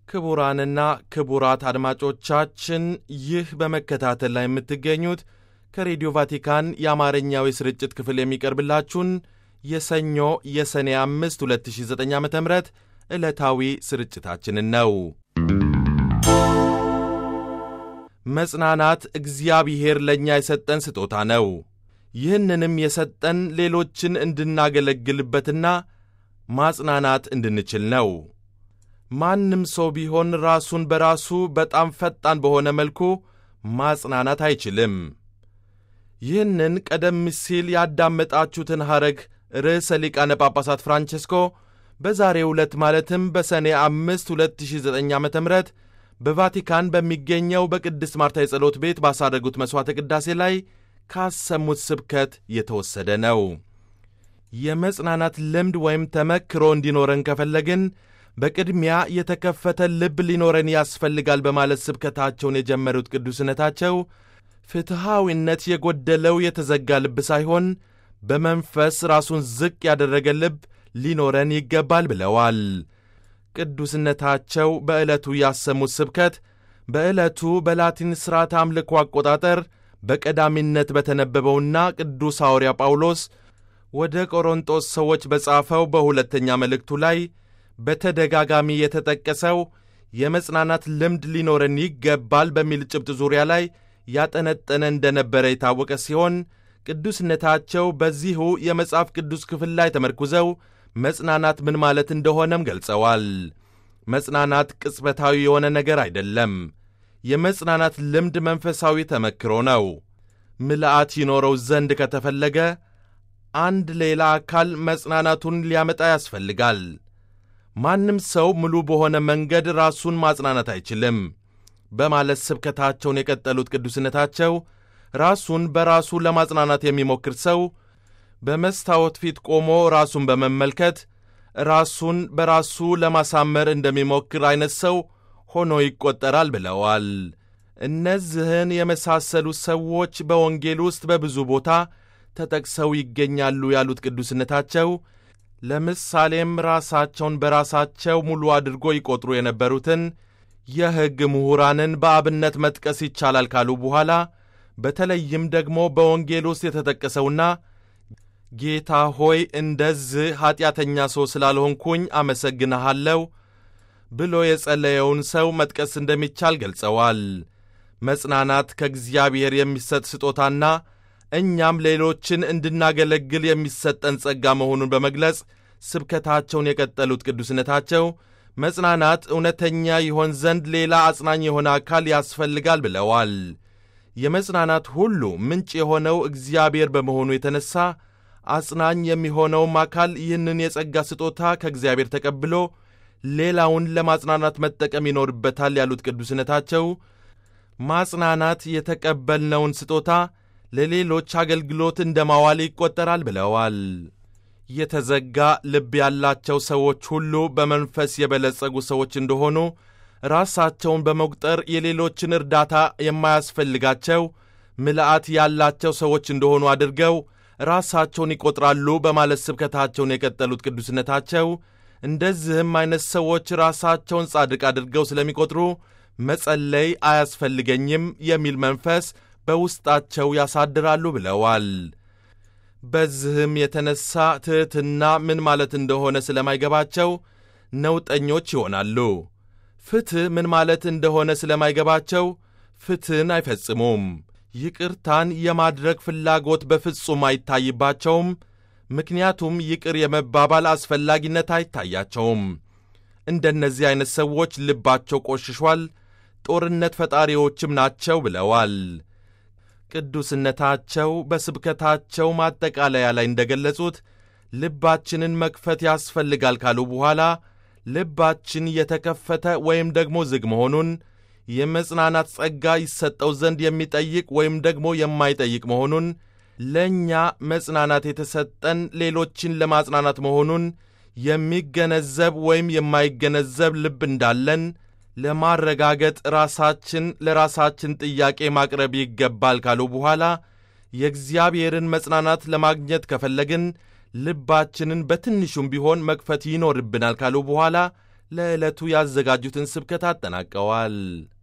ክቡራንና ክቡራት አድማጮቻችን ይህ በመከታተል ላይ የምትገኙት ከሬዲዮ ቫቲካን የአማርኛው የስርጭት ክፍል የሚቀርብላችሁን የሰኞ የሰኔ 5 2009 ዓ ም ዕለታዊ ስርጭታችንን ነው። መጽናናት እግዚአብሔር ለእኛ የሰጠን ስጦታ ነው። ይህንንም የሰጠን ሌሎችን እንድናገለግልበትና ማጽናናት እንድንችል ነው። ማንም ሰው ቢሆን ራሱን በራሱ በጣም ፈጣን በሆነ መልኩ ማጽናናት አይችልም። ይህንን ቀደም ሲል ያዳመጣችሁትን ሐረግ ርዕሰ ሊቃነ ጳጳሳት ፍራንቼስኮ በዛሬው ዕለት ማለትም በሰኔ አምስት 2009 ዓ ም በቫቲካን በሚገኘው በቅድስት ማርታ የጸሎት ቤት ባሳረጉት መሥዋዕተ ቅዳሴ ላይ ካሰሙት ስብከት የተወሰደ ነው። የመጽናናት ልምድ ወይም ተመክሮ እንዲኖረን ከፈለግን በቅድሚያ የተከፈተ ልብ ሊኖረን ያስፈልጋል በማለት ስብከታቸውን የጀመሩት ቅዱስነታቸው ፍትሐዊነት የጎደለው የተዘጋ ልብ ሳይሆን በመንፈስ ራሱን ዝቅ ያደረገ ልብ ሊኖረን ይገባል ብለዋል። ቅዱስነታቸው በዕለቱ ያሰሙት ስብከት በዕለቱ በላቲን ሥርዓት አምልኮ አቆጣጠር በቀዳሚነት በተነበበውና ቅዱስ ሐዋርያ ጳውሎስ ወደ ቆሮንጦስ ሰዎች በጻፈው በሁለተኛ መልእክቱ ላይ በተደጋጋሚ የተጠቀሰው የመጽናናት ልምድ ሊኖረን ይገባል በሚል ጭብጥ ዙሪያ ላይ ያጠነጠነ እንደነበረ የታወቀ ሲሆን ቅዱስነታቸው በዚሁ የመጽሐፍ ቅዱስ ክፍል ላይ ተመርኩዘው መጽናናት ምን ማለት እንደሆነም ገልጸዋል። መጽናናት ቅጽበታዊ የሆነ ነገር አይደለም። የመጽናናት ልምድ መንፈሳዊ ተመክሮ ነው። ምልአት ይኖረው ዘንድ ከተፈለገ አንድ ሌላ አካል መጽናናቱን ሊያመጣ ያስፈልጋል። ማንም ሰው ሙሉ በሆነ መንገድ ራሱን ማጽናናት አይችልም በማለት ስብከታቸውን የቀጠሉት ቅዱስነታቸው ራሱን በራሱ ለማጽናናት የሚሞክር ሰው በመስታወት ፊት ቆሞ ራሱን በመመልከት ራሱን በራሱ ለማሳመር እንደሚሞክር አይነት ሰው ሆኖ ይቆጠራል ብለዋል። እነዚህን የመሳሰሉ ሰዎች በወንጌል ውስጥ በብዙ ቦታ ተጠቅሰው ይገኛሉ ያሉት ቅዱስነታቸው ለምሳሌም ራሳቸውን በራሳቸው ሙሉ አድርጎ ይቆጥሩ የነበሩትን የሕግ ምሁራንን በአብነት መጥቀስ ይቻላል ካሉ በኋላ በተለይም ደግሞ በወንጌል ውስጥ የተጠቀሰውና ጌታ ሆይ እንደዚህ ኀጢአተኛ ሰው ስላልሆንኩኝ አመሰግንሃለሁ ብሎ የጸለየውን ሰው መጥቀስ እንደሚቻል ገልጸዋል። መጽናናት ከእግዚአብሔር የሚሰጥ ስጦታና እኛም ሌሎችን እንድናገለግል የሚሰጠን ጸጋ መሆኑን በመግለጽ ስብከታቸውን የቀጠሉት ቅዱስነታቸው መጽናናት እውነተኛ ይሆን ዘንድ ሌላ አጽናኝ የሆነ አካል ያስፈልጋል ብለዋል። የመጽናናት ሁሉ ምንጭ የሆነው እግዚአብሔር በመሆኑ የተነሳ አጽናኝ የሚሆነውም አካል ይህንን የጸጋ ስጦታ ከእግዚአብሔር ተቀብሎ ሌላውን ለማጽናናት መጠቀም ይኖርበታል ያሉት ቅዱስነታቸው ማጽናናት የተቀበልነውን ስጦታ ለሌሎች አገልግሎት እንደ ማዋል ይቆጠራል ብለዋል። የተዘጋ ልብ ያላቸው ሰዎች ሁሉ በመንፈስ የበለጸጉ ሰዎች እንደሆኑ ራሳቸውን በመቁጠር የሌሎችን እርዳታ የማያስፈልጋቸው ምልአት ያላቸው ሰዎች እንደሆኑ አድርገው ራሳቸውን ይቆጥራሉ በማለት ስብከታቸውን የቀጠሉት ቅዱስነታቸው እንደዚህም አይነት ሰዎች ራሳቸውን ጻድቅ አድርገው ስለሚቆጥሩ መጸለይ አያስፈልገኝም የሚል መንፈስ በውስጣቸው ያሳድራሉ ብለዋል። በዚህም የተነሳ ትሕትና ምን ማለት እንደሆነ ስለማይገባቸው ነውጠኞች ይሆናሉ። ፍትሕ ምን ማለት እንደሆነ ስለማይገባቸው ፍትሕን አይፈጽሙም። ይቅርታን የማድረግ ፍላጎት በፍጹም አይታይባቸውም። ምክንያቱም ይቅር የመባባል አስፈላጊነት አይታያቸውም። እንደነዚህ አይነት ሰዎች ልባቸው ቆሽሿል፣ ጦርነት ፈጣሪዎችም ናቸው ብለዋል። ቅዱስነታቸው በስብከታቸው ማጠቃለያ ላይ እንደገለጹት ልባችንን መክፈት ያስፈልጋል ካሉ በኋላ ልባችን የተከፈተ ወይም ደግሞ ዝግ መሆኑን የመጽናናት ጸጋ ይሰጠው ዘንድ የሚጠይቅ ወይም ደግሞ የማይጠይቅ መሆኑን ለእኛ መጽናናት የተሰጠን ሌሎችን ለማጽናናት መሆኑን የሚገነዘብ ወይም የማይገነዘብ ልብ እንዳለን ለማረጋገጥ ራሳችን ለራሳችን ጥያቄ ማቅረብ ይገባል ካሉ በኋላ የእግዚአብሔርን መጽናናት ለማግኘት ከፈለግን ልባችንን በትንሹም ቢሆን መክፈት ይኖርብናል ካሉ በኋላ ለዕለቱ ያዘጋጁትን ስብከት አጠናቀዋል።